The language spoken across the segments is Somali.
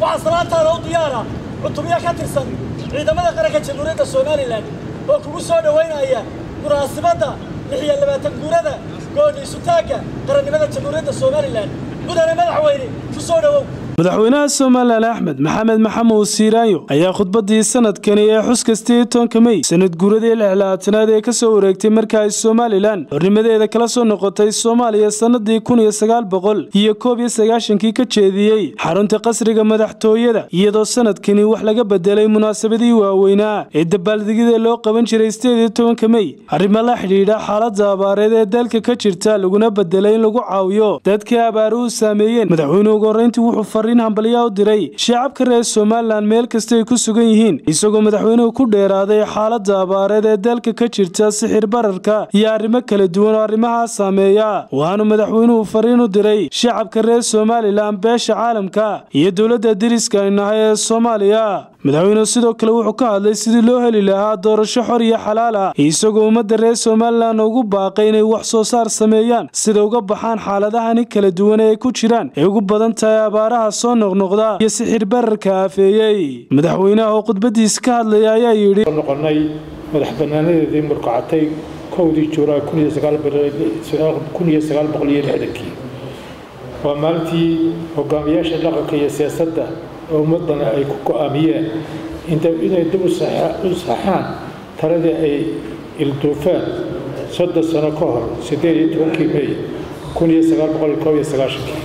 waxaa salaantaada u diyaara cutubyo ka tirsan ciidamada qaranka jamhuuriyadda somalilan oo kugu soo dhowaynaya munaasibadda lix iyo labaatan guurada gooni isutaagga qarannimada jamhuuriyadda somalilan mudane madaxweyne ku soo dhowow madaxweynaha somalilan axmed maxamed maxamuud siiraayo ayaa khudbadii sanadkani ee xuska sideed tobanka mey sanad guuradii lixlabaatanaad ee kasoo wareegtay marka ay somalilan xornimadeeda kala soo noqotay soomaaliya sanadii kun iyo sagaal boqol iyo koob iyo sagaashankii ka jeediyey xarunta qasriga madaxtooyada iyadoo sanadkani wax laga bedelay munaasabadii waaweynaa ee dabaaldegyada loo qaban jiray sideed iyo tobanka mey arrimo la xidhiidha xaalada abaareed ee dalka ka jirta laguna bedelay in lagu caawiyo dadkii abaaruhu saameeyeen madaxweyne ugu horreyntii wuxuu hambalyaa u diray shacabka reer somalilan meel kasta ay ku sugan yihiin isagoo madaxweynuhu ku dheeraaday xaalada abaareed ee dalka ka jirta sixir bararka iyo arrimo kala duwan oo arrimahaa saameeya waxaanu madaxweynuhu fariin u diray shacabka reer somalilan beesha caalamka iyo dowladda deriska ay nahay ee soomaaliya madaxweynuhu sidoo kale wuxuu ka hadlay sidii loo heli lahaa doorasho xor iyo xalaal ah isagoo ummadda reer somalilan ugu baaqay inay wax soo saar sameeyaan sida uga baxaan xaaladahani kala duwan ee ay ku jiraan ay ugu badan tahay abaaraha soo noqnoqda iyo sixir bararka aafeeyey madaxweynaha oo khudbadiisa ka hadlaya ayaa yidhi noqonay madax banaanadeedii murkacatay kowdii juulaay kun iyo sagaal boqol iyo lixdankii waa maalintii hogaamiyaasha dhaqanka iyo siyaasadda oo ummadana ay ku go-aamiyeen inay dib u saxaan taladii ay ilduufeen soddon sano ka hor siddeed iyo tobankii mey kun iyo sagaal boqol iyo koob iyo sagaashankii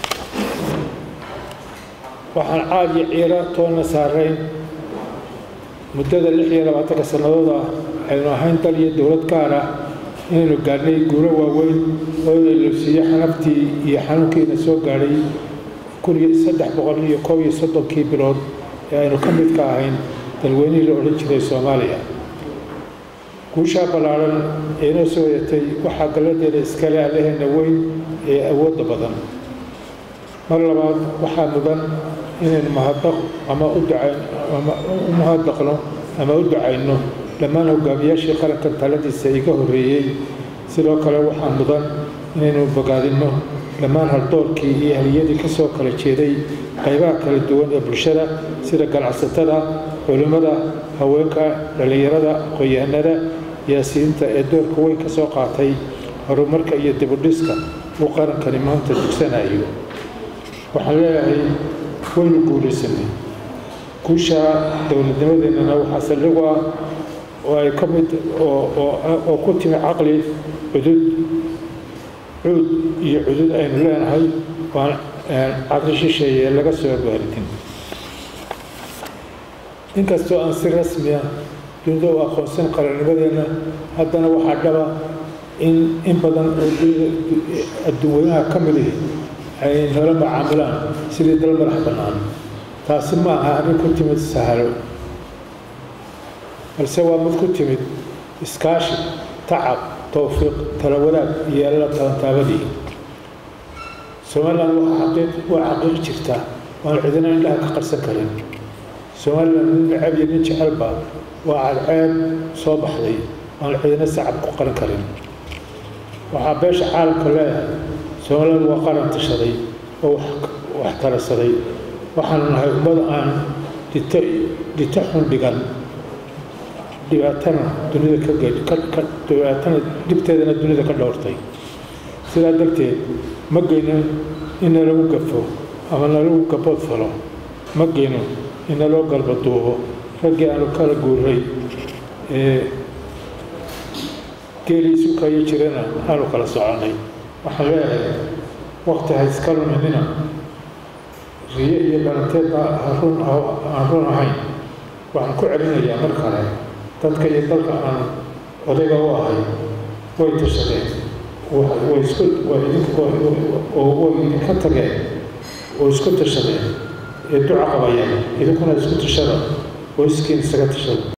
waxaan caad iyo ciiro toonna saarayn muddada lix iyo labaatanka sannadood ah aynu ahayn dal iyo dowlad gaar ah inaynu gaadhnay guuro waaweyn oo ilusiiyo xanaftii iyo xanuunkiina soo gaadhay kun iyo saddex boqol iyo koob iyo soddonkii bilood ee aynu ka mid ka ahayn dalweynihii la odhan jiray soomaaliya guushaa ballaadhan ee inoo soo wadatay waxaa galladeeda iskale allaheena weyn ee awoodda badan mar labaad waxaa mudan inaynu mahadaq ama u ducayn ama u mahadaqno ama u ducayno dhammaan hogaamiyaashii qaranka taladiisa iga horreeyey sidoo kale waxaa mudan inaynu bogaadinno dhammaan haldoorkii iyo haliyadii ka soo kala jeeday qaybaha kala duwan ee bulshada sida ganacsatada culimmada haweenka dhallinyarada aqoon-yahanada siyaasiyiinta ee doorka weyn ka soo qaatay horumarka iyo dibudhiska uu qarankani maanta dugsanayo waxaan leeyahay waynu guulaysanay guusha dowladnimadeennana waxaa saldhigu ah oo ay ka mid oo ku timi caqli cudud cuud iyo cudud aynu leenahay waan caqli shisheeye laga soo baaridin inkastoo aan si rasmi ah dunida u aqoonsan qarannimadeenna haddana waxaa dhaba in in badan adduunweynaha ka midihi ay nala macaamilaan sidii dal madax bannaan taasi ma aha arrin ku timid sahalo balse waa mid ku timid iskaashi tacab towfiiq tala wadaag iyo alla talantaabadii somalilan waa xaqiiq jirta waan cidina indhaha ka qarsan karin somalilan nin necab iyo nin jecelba waa cadceed soo baxday waan cidina sacab ku qaran karin waxaa beesha caalamka leeyahay somalilan waa qaran tashaday oo wax tarasaday waxaanu nahay ummad aan dhito dhito xun dhigan dhibaatana dunida ka dhibaatana dhibteedana dunida ka dhowrtay sidaa darteed ma geyno in nalagu gafo ama nalagu gabood falo ma geyno in naloo galbaduubo raggii aanu kala guuray ee geelii isu kayo jirana aanu kala soconnay waxaan leeyahay wakti ha iska luminina riyo iyo dhalanteedba aan run ahayn waxaan ku celinayaa mar kale dadka iyo dalka aan odayga u ahay way tashadeen way isku way idinka tageen oo isku tashadeen ee duca qabayeen idinkuna isku tashada oo iskiin isaga tashada